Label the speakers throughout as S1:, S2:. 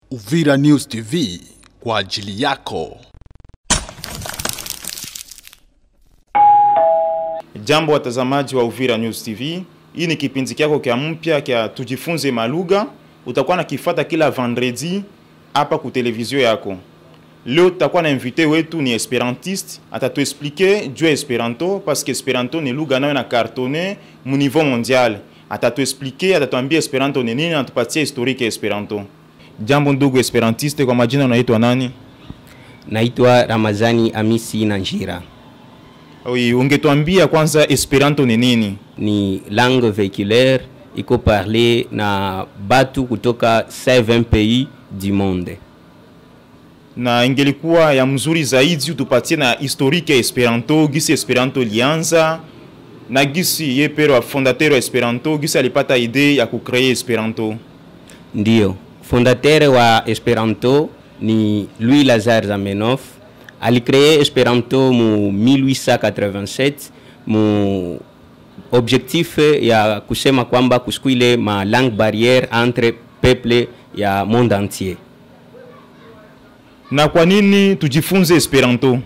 S1: Uvira News TV kwa ajili yako.
S2: Jambo watazamaji wa Uvira News TV, hii ni kipindi kyako kya mpya kya tujifunze malugha. Utakuwa na kifata kila vendredi hapa ku televizio yako. Leo tutakuwa na invité wetu ni esperantiste, atatuexplike juu ya Esperanto parce que Esperanto ni lugha nayo na cartonne mu niveau mondial. Atatuexplike, atatuambia Esperanto ni nini, anatupatia historique ya Esperanto. Jambo ndugu esperantiste, kwa majina unaitwa nani?
S3: Naitwa Ramazani Amisi Nanjira.
S2: Oui, ungetuambia kwanza Esperanto ni nini?
S3: Ni langue véhiculaire iko parle na batu kutoka 7 pays du monde.
S2: na ingelikuwa ya mzuri zaidi utupatie na historique ya Esperanto, gisi Esperanto ilianza na gisi ye pero wa fondateur wa Esperanto gisi alipata idee ya kucree Esperanto.
S3: Ndio, fondateur wa Esperanto ni Louis Lazare Zamenhof. Alicree Esperanto mu 1887 mu objectif ya kusema kwamba kusikuile ma langue barrière entre peuple ya monde entier.
S2: Na kwa nini tujifunze Esperanto?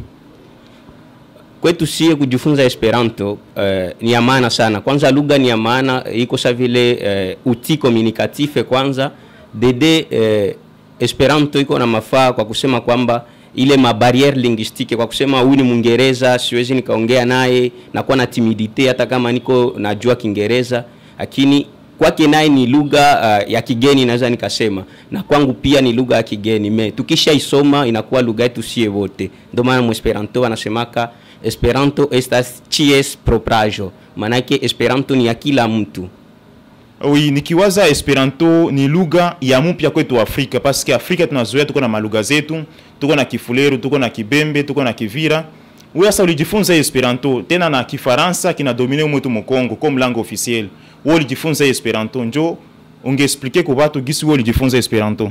S3: kwetu sie kujifunza Esperanto eh, ni ya maana sana. Kwanza lugha ni ya maana, iko sa vile eh, uti communicatif kwanza dede eh, Esperanto iko na mafaa kwa kusema kwamba ile mabariere linguistique, kwa kusema huyu ni Mwingereza siwezi nikaongea naye, nakuwa na timidite hata kama niko najua Kiingereza, lakini kwake naye ni lugha uh, ya kigeni naweza nikasema, na kwangu pia ni lugha ya kigeni me tukishaisoma inakuwa lugha yetu sie wote. Ndio maana Mwesperanto anasemaka Esperanto estas cies propraĵo, maanake Esperanto ni ya kila mtu.
S2: Oui, nikiwaza Esperanto ni lugha ya mpya kwetu Afrika parce que Afrika tunazoea tuko na malugha zetu, tuko na Kifuleru, tuko na Kibembe, tuko na Kivira. Wewe sasa ulijifunza Esperanto tena na Kifaransa kinadomine mwetu Mkongo comme langue officielle. Wewe ulijifunza Esperanto, njo ungeexplike kwa watu gisi wewe ulijifunza Esperanto.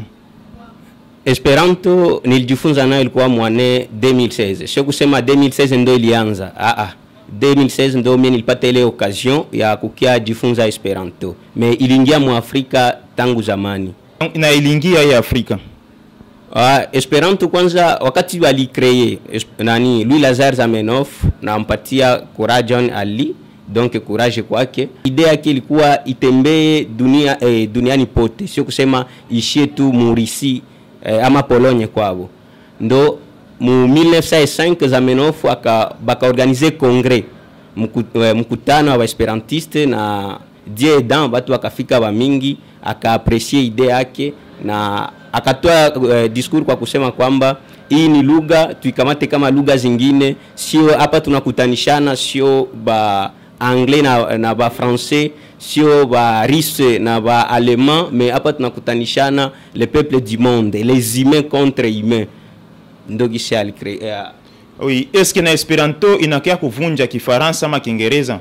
S3: Esperanto nilijifunza nayo ilikuwa mwane 2016. Sio kusema 2016 ndo ilianza. Ah ah. 2016 ndo mimi nilipata ile occasion ya kukia jifunza Esperanto. Me iliingia mu Afrika tangu zamani.
S2: Na iliingia ya Afrika.
S3: Ah, Esperanto kwanza wakati walikreye nani Louis Lazare Zamenhof na mpatia Courageon Ali donc courage kwake. Idea yake ilikuwa itembee dunia eh, duniani pote, sio kusema ishie tu Murisi eh, ama Pologne kwabo. Ndo mu 1905 Zamenhof aka bakaorganize congrès mku, eh, mkutano wa esperantiste na Dieu aidant batu wakafika ba mingi, akaapresie idea yake na akatoa eh, discours kwa kusema kwamba hii ni lugha tuikamate kama lugha zingine, sio hapa tunakutanishana, sio ba anglais na, na ba français sio ba russe na ba allemand mais hapa tunakutanishana le peuple du monde les humains contre humains ndo gisi alicrea
S2: Oui, eske na Esperanto inakia kuvunja Kifaransa ama Kiingereza?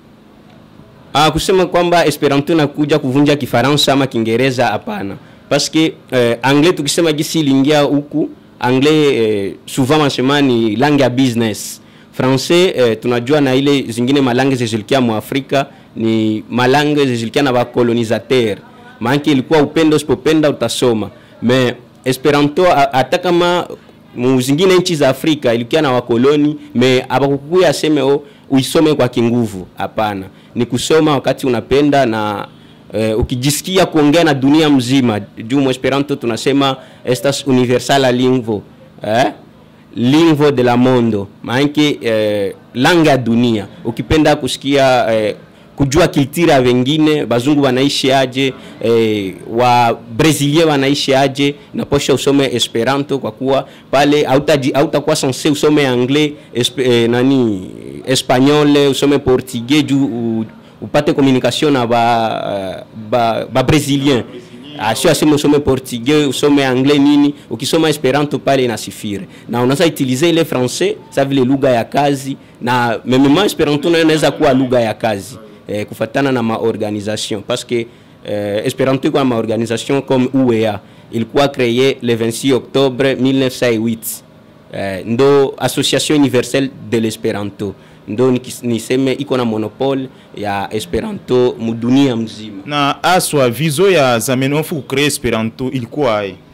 S3: Ah, kusema kwamba Esperanto inakuja kuvunja Kifaransa ama Kiingereza hapana, paske eh, anglais tukisema gisi iliingia huku anglais eh, souvent wanasema ni langue ya business. Francais eh, tunajua na ile zingine malange zezilikia mu Afrika ni malange zezilikia na bakolonisateur, maanake ilikuwa upendo usipopenda utasoma me Esperanto a- hata kama mu zingine nchi za Afrika ilikuwa na wakoloni me abakukuya aseme o uisome kwa kinguvu. Hapana, ni kusoma wakati unapenda na eh, ukijisikia kuongea na dunia mzima. Juu mu Esperanto tunasema estas universala lingvo eh? lingvo de la mondo, maanake eh, langa ya dunia. Ukipenda kusikia eh, kujua kiltira ya wengine, bazungu wanaishi aje, eh, wa brasilia wanaishi aje, naposha usome Esperanto kwa kuwa pale hautaji- hautakuwa sense usome anglais esp, eh, nani espanyol usome portugais juu u- upate communication na ba, ba, ba brésilien sio aseme usome portugais usome anglais nini ukisoma esperanto pale inasifire na unaweza utilize ile français sa vile lugha ya kazi na memema esperanto nayo inaweza kuwa lugha ya kazi eh, kufatana na maorganisation parce que eh, esperanto iko na maorganisation comme UEA ilikuwa créé le 26 octobre 1908 eh, ndo association universelle de l'esperanto ndo nikis- niseme iko na monopole ya esperanto mudunia mzima
S2: Na aswa vizo ya Zamenhof kucree Esperanto ilikuwa ai?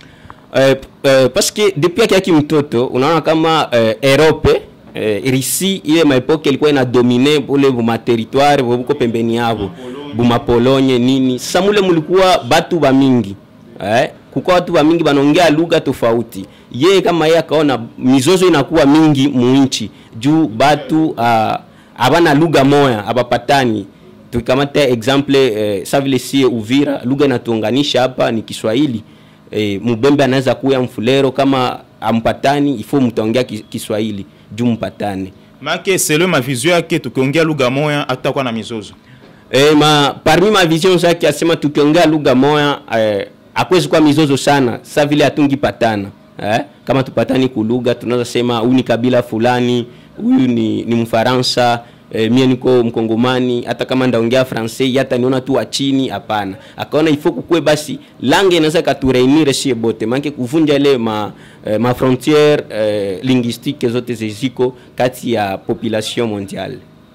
S3: eh, eh, parce que depuis akiaki mtoto unaona kama eh, Europe eh, Risi ile maepoke ilikuwa ina domine bule buma territoire buko pembeni yabo buma Polonye nini sasa mule mulikuwa batu ba mingi eh, kuko watu ba mingi banaongea lugha tofauti ye kama yeye akaona mizozo inakuwa mingi muinchi juu batu uh, abana lugha moya abapatani tukikamata exemple eh, sa vile sie Uvira lugha inatuunganisha hapa ni Kiswahili eh, Mubembe anaweza kuya Mfulero kama ampatani ifo mtaongea ki- Kiswahili juu mpatane
S2: make selo mavizio yake tukiongea lugha moya hatutakuwa na mizozo
S3: E, ma parmi ma vision zake asema tukiongea lugha moya eh, akwezi kuwa mizozo sana sa vile hatungi patana eh? Kama tupatani kulugha tunaweza sema huyu ni kabila fulani, huyu ni, ni Mfaransa eh, mie niko Mkongomani, hata kama ndaongea francais hata niona tu wa chini, hapana. Akaona ifo kukue basi langue inaweza katureunire sie bote, maana kuvunja ile ma, eh, ma frontiere eh, linguistique zote ziziko kati ya population mondiale.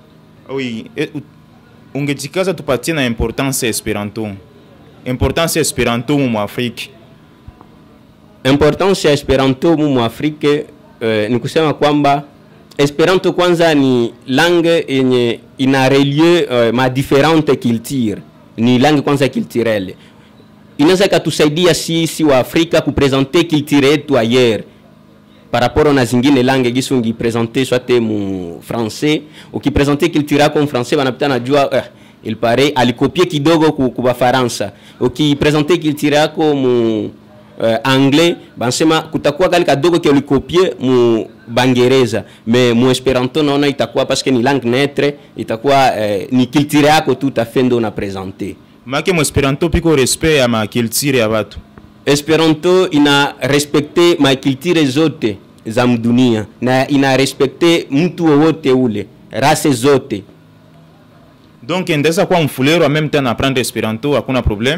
S2: oui e, u- ungejikaza tupatie na importance ya esperanto importance ya esperanto mu afrique
S3: importance ya esperanto mu Afrique eh, ni kusema kwamba esperanto kwanza ni langue yenye ina relie eh, ma differente culture ni langue kwanza culturelle inaweza ikatusaidia sisi wa Afrika kupresente culture yetu ayer par rapport na zingine langue gisi ungipresente swate mu français ukipresente culture yako mu français banapita najua eh, il paraît alikopie kidogo ku, ku bafaransa ukipresente culture yako mu uh, anglais bansema kutakuwa kali kadogo ke ulikopie mu bangereza me mu esperanto naona itakuwa parce que ni langue neutre itakuwa eh, ni culture yako tu utafe ndo na presente
S2: make mu esperanto piko respect ya makulture ya batu
S3: Esperanto ina respekte makulture zote za mdunia na ina respekte mtu wowote ule rase zote.
S2: donc ndaweza kuwa mfulero en même temps na apprendre esperanto hakuna problème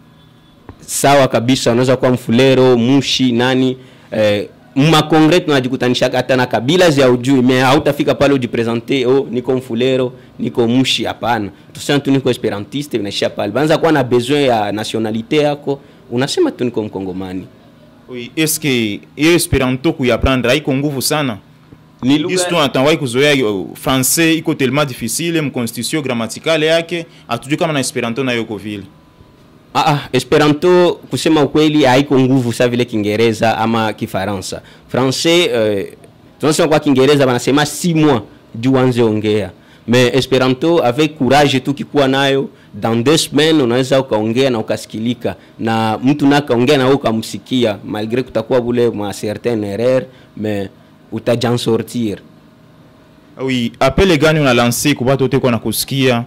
S3: Sawa kabisa, unaweza kuwa Mfulero, Mushi, nani eh, makongre tunajikutanisha hata na kabila za ujui, me hautafika pale ujipresente, oh, niko Mfulero, niko Mushi. Hapana, tusema tu niko esperantiste, vinaishia pale. Banza kuwa na besoin ya nationalite yako, unasema tu niko Mkongomani.
S2: oui est-ce que hiyo esperanto kuiapprendre haiko nguvu sana
S3: Ni
S2: gisi tu natawai kuzoea uh, français iko tellement difficile mconstitution grammaticale yake hatujui kama na esperanto nayo iko vile
S3: Ah, ah, Esperanto kusema ukweli haiko nguvu sa vile Kiingereza ama Kifaransa. Francais eh, tunasema kwa Kiingereza wanasema si mois juu anze ongea. Mais Esperanto avec courage tu kikuwa nayo dans deux semaines unaweza ukaongea na ukasikilika na mtu na kaongea na wewe ukamsikia malgré kutakuwa bule ma certaine erreur mais utajan sortir.
S2: oui apele gani una lance ku batu teko na kusikia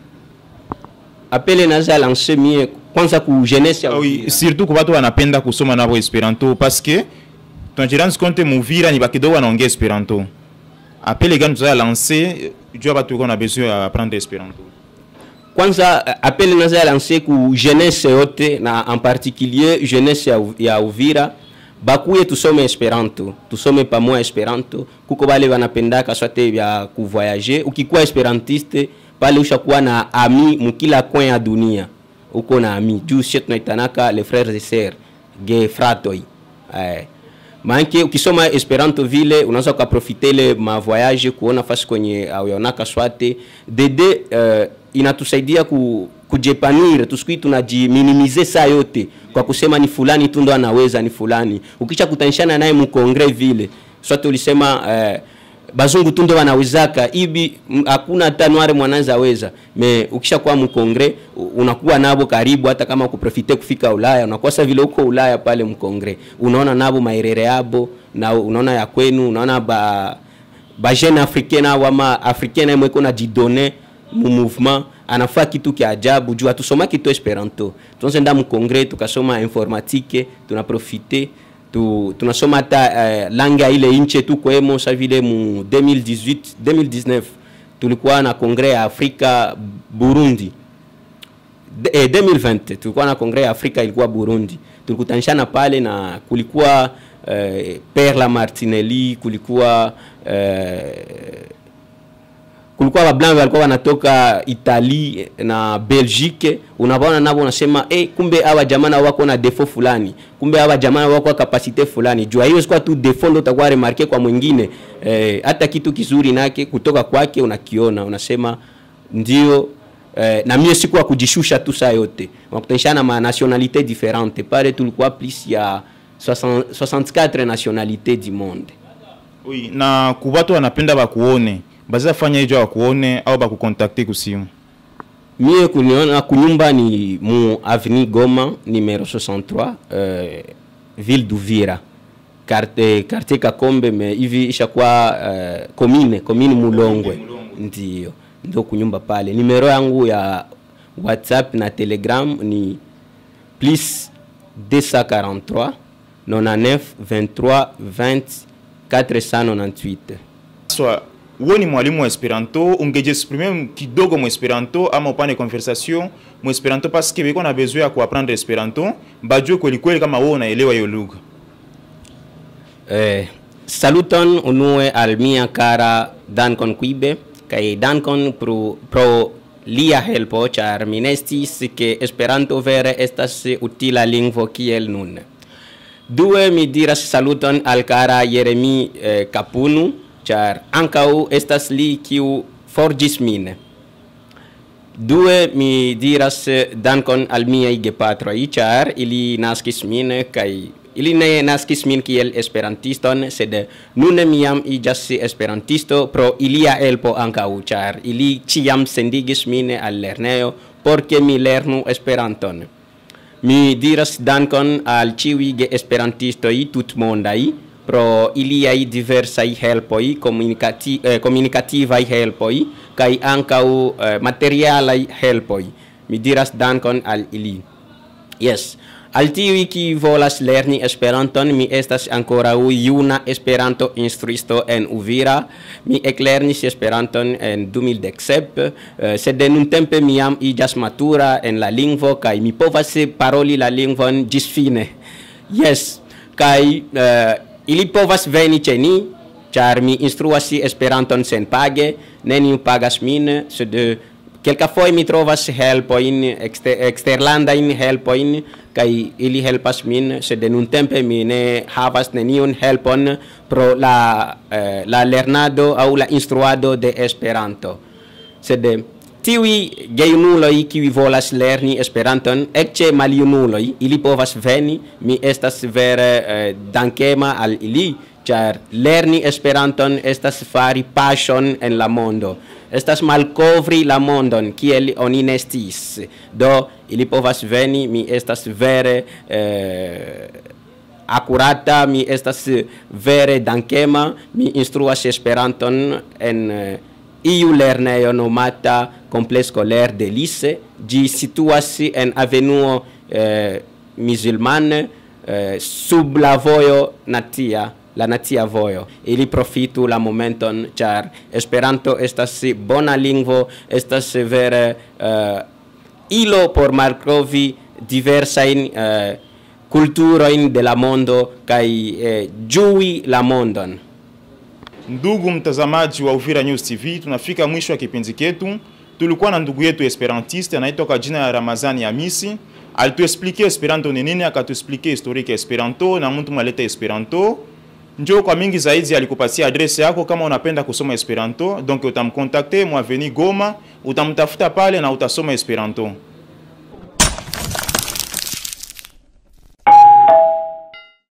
S3: Apele naza lancer mie kwanza ku jeunesse ya
S2: Ah oui,
S3: Uvira.
S2: surtout kwa watu wanapenda kusoma navo esperanto parce que tunajiranzi konte muvira ni bakidogo wanaongea esperanto apele gani tuzaya lance juu ya batu iko na besoin ya apprendre esperanto
S3: kwanza eh, appel naza lance ku jeunesse yote na en particulier jeunesse ya, U- ya Uvira bakuye tusome esperanto tusome pamoja esperanto kuko bale banapendaka swate vya kuvoyager ukikuwa esperantiste pale ushakuwa na ami mukila coin ya dunia uko na ami juu sie tunaitanaka les frères et sœurs ge fratoi eh. maanake ukisoma esperanto vile unaweza ukaprofite ile mavoyage kuona fasi kwenye auyaonaka swate dede uh, inatusaidia ku, kujepanir tusikui tunajiminimize saa yote kwa kusema ni fulani tu ndo anaweza ni fulani ukisha kutanishana naye mkongre vile swate ulisema uh, bazungu tu ndo wanawezaka hivi m- hakuna hata nware mwanaweza weza me ukishakuwa mkongre u- unakuwa nabo karibu hata kama kuprofite kufika ulaya unakuwa sa vile uko ulaya pale mkongre unaona nabo maerere yabo na unaona ya kwenu unaona ba ba jeune africain nabo ama africain naye mweko na jidone mu mouvement anafaa kitu kia ajabu juu atusomaki tu esperanto tunazenda mkongre tukasoma informatique tunaprofite tu, tunasoma hata uh, langue ya ile inche tu kwemo sa vile mu 2018 2019 tulikuwa na kongre ya Afrika Burundi De, eh, 2020 tulikuwa na kongre ya Afrika ilikuwa Burundi tulikutanishana pale na kulikuwa eh, Père Lamartinelli kulikuwa eh, kulikuwa bablanc walikuwa wanatoka Italie na Belgique, unabaona nabo unasema eh, kumbe hawa jamana wako na defo fulani, kumbe hawa jamana wako na kapasite fulani. Jua hiyo sikuwa tu defo ndo utakuwa remarke kwa mwingine eh, hata kitu kizuri nake kutoka kwake unakiona, unasema ndio eh, na mie sikuwa kujishusha tu saa yote, unakutanishana ma nationalité différente pale, tulikuwa plus ya 60 64 nationalités du monde.
S2: Oui, na kubatu wanapenda bakuone baza fanya hijo bakuone au bakukontakte kusimu
S3: mie kuniona kunyumba ni mu avenue Goma numero 63 euh, ville d'Uvira quartier, quartier Kakombe me hivi ishakuwa euh, commune commune Mulongwe ndio ndio kunyumba pale. Numero yangu ya WhatsApp na Telegram ni plus 243 99 23 20 498
S2: swa wewe ni mwalimu wa Esperanto, ungejiexprime kidogo mu Esperanto ama upane conversation mu Esperanto parce que biko na besoin ya kuapprendre Esperanto, bajue kweli kweli kama wewe unaelewa hiyo lugha.
S3: Eh, saluton unue al mia cara dankon quibe kaj dankon pro, pro lia helpo ĉar mi ne sciis ke Esperanto vere estas utila lingvo kiel nun. Due mi diras saluton al cara Jeremi eh, Kapunu ĉar ankaŭ estas li kiu forĝis min. Due mi diras eh, dankon al miaj gepatroj ĉar ili naskis min kaj ili ne naskis min kiel esperantiston sed nune mi jam iĝas esperantisto pro ilia helpo ankaŭ ĉar ili ĉiam sendigis min al lernejo por ke mi lernu Esperanton. Mi diras dankon al ĉiuj geesperantistoj tutmondaj pro iliaj diversaj helpoj, komunikati, eh, komunikativaj helpoj kaj ankaŭ eh, materialaj helpoj. Mi diras dankon al ili. Yes. Al tiuj kiuj volas lerni Esperanton, mi estas ankoraŭ juna Esperanto instruisto en Uvira. Mi eklernis Esperanton en 2017, eh, sed nuntempe mi jam iĝas matura en la lingvo kaj mi povas paroli la lingvon ĝisfine. Yes, kaj eh, ili povas veni ĉe ni, ĉar mi instruas Esperanton senpage, neniu pagas min, sed kelkafoje mi trovas helpojn, ekster, eksterlandajn helpojn, kaj ili helpas min, sed nuntempe mi ne havas neniun helpon pro la, eh, la lernado aŭ la instruado de Esperanto. Sed tiuj gejunuloj kiuj volas lerni Esperanton, ecce maljunuloj, ili povas veni, mi estas vere eh, dankema al ili, ĉar lerni Esperanton estas fari paŝon en la mondo. Estas malkovri la mondon kiel oni ne sciis. Do ili povas veni, mi estas vere eh, akurata, mi estas vere dankema, mi instruas Esperanton en eh, iu lernejo nomata Complexe Scolaire de Lise. Ĝi situas en avenuo eh, musulmane eh, sub la vojo nacia la nacia vojo. Ili profitu la momenton, ĉar Esperanto estas bona lingvo, estas vere uh, ilo por malkovri diversajn uh, kulturojn de la mondo kaj uh, ĝui la mondon.
S2: Ndugu mtazamaji wa Uvira News TV, tunafika mwisho wa kipindi chetu. Tulikuwa na ndugu yetu esperantiste anaitwa kwa jina ya Ramazani Hamisi. Alituexplique Esperanto ni nini, akatuexplique historique ya Esperanto na mtu mwaleta Esperanto. Njoo kwa mingi zaidi, alikupatia adrese yako kama unapenda kusoma Esperanto, donc utamkontakte mu avenue Goma, utamtafuta pale na utasoma Esperanto.